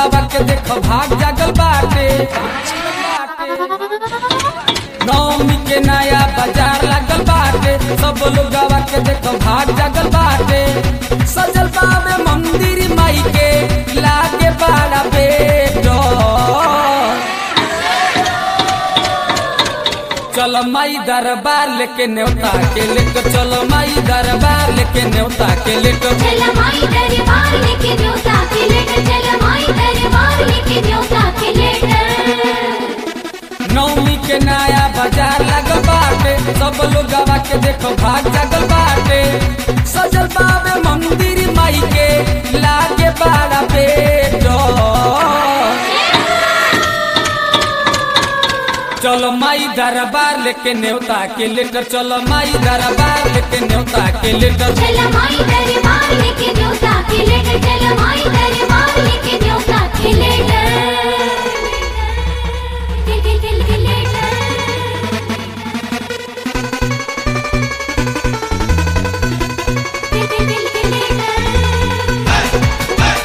लोगवा के देख भाग जागल बाटे नवमी के नया बाजार लागल बाटे सब लोगवा के देख भाग जागल बाटे सजल बाबे मंदिर माई के लागे बड़ा बेटो चलो माई दरबार लेके न्योता के लेकर चलो माई दरबार लेके न्योता के लेकर चल माई दरबार लेके न्योता के लेकर चल माई दरबार लेके न्योता के लेकर नवमी के नया बाजार लगल बाटे सब लोग के देखो भाग जागल बाटे सजल बाबे मंदिर माई के लागे बड़ा बेटो चलो माई दरबार लेके न्योता के लेकर चलो माई दरबार लेके न्योता के लेकर चल माई दरबार लेके न्योता के लेकर चल माई दरबार लेके न्योता के लेकर के के के के लेकर के के के के लेकर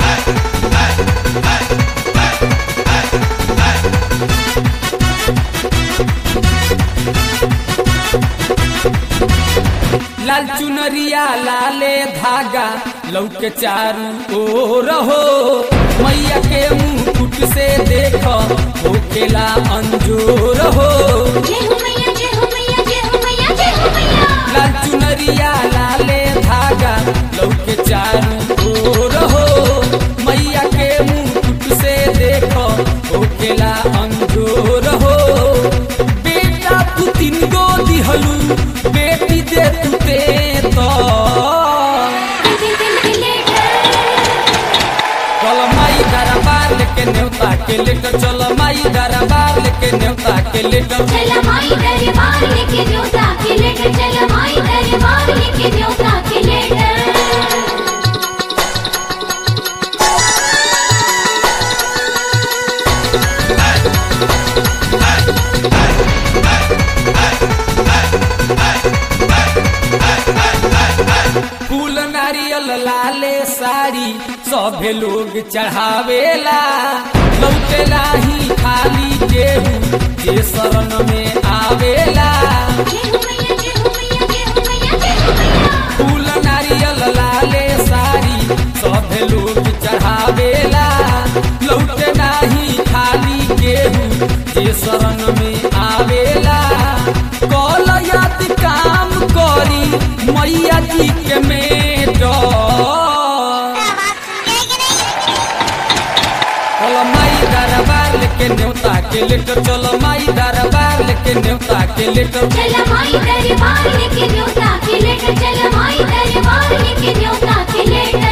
लाल चुनरिया लाले धागा लौके चारू ओर हो मैया के मुकुट से देखो होकेला अंजोर हो जय हो मैया जय हो मैया जय हो मैया जय हो मैया लाल चुनरिया लाले धागा लौके चारू ओर हो मैया के मुकुट से देखो होकेला अंजोर हो बेटा तू तीन गो दिहलू बेटी दे तू ते तो के के के के लेकर चलो माई दरबार लेके न्योता के लेकर चलो माई दरबार लेके न्योता के लेकर चल माई दरबार लेके न्योता के लेकर चल माई दरबार लेके न्योता के लेकर फूल नारियल लाले साड़ी सभे लोग चढ़ावेला लौटेला ही खाली केहू जे शरण में आवेला जय हो मैया जय हो मैया जय हो मैया जय हो मैया फूल नारियल लाले साड़ी सभे लोग चढ़ावेला लौटे नाही खाली केहू जे शरण में आवेला कल याद काम करी मैया जी के मेटो चलो माई दरबार लेके न्योता के लेकर चलो माई दरबार लेके न्योता के लेकर चल माई दरबार लेके न्योता के लेकर चल माई दरबार लेके न्योता के लेकर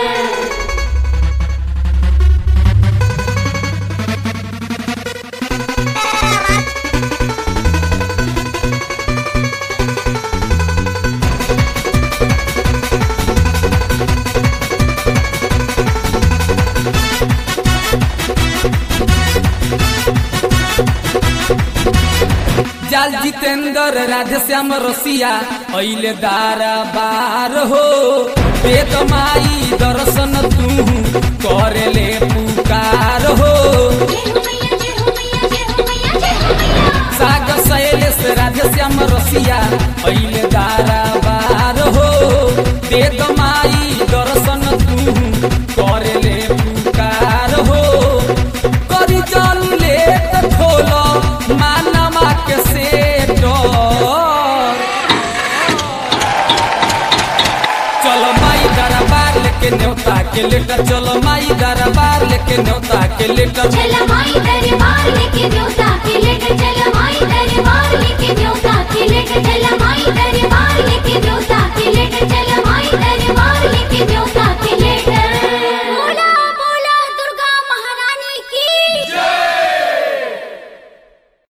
जाल जितेंद्र राधे श्याम रसिया अइले दारा बार हो वेद माई दर्शन तू करेले पुकार हो जय हो मैया जय हो मैया जय हो मैया जय हो मैया सागर शैलेश राधे श्याम रसिया अइले दारा बार हो वेद माई दर्शन तू करेले पुकार हो करी जल ले खोलो मानमा के सेटो चलो माई दरबार लेके न्योता के लेकर चलो माई दरबार लेके न्योता के लेकर चल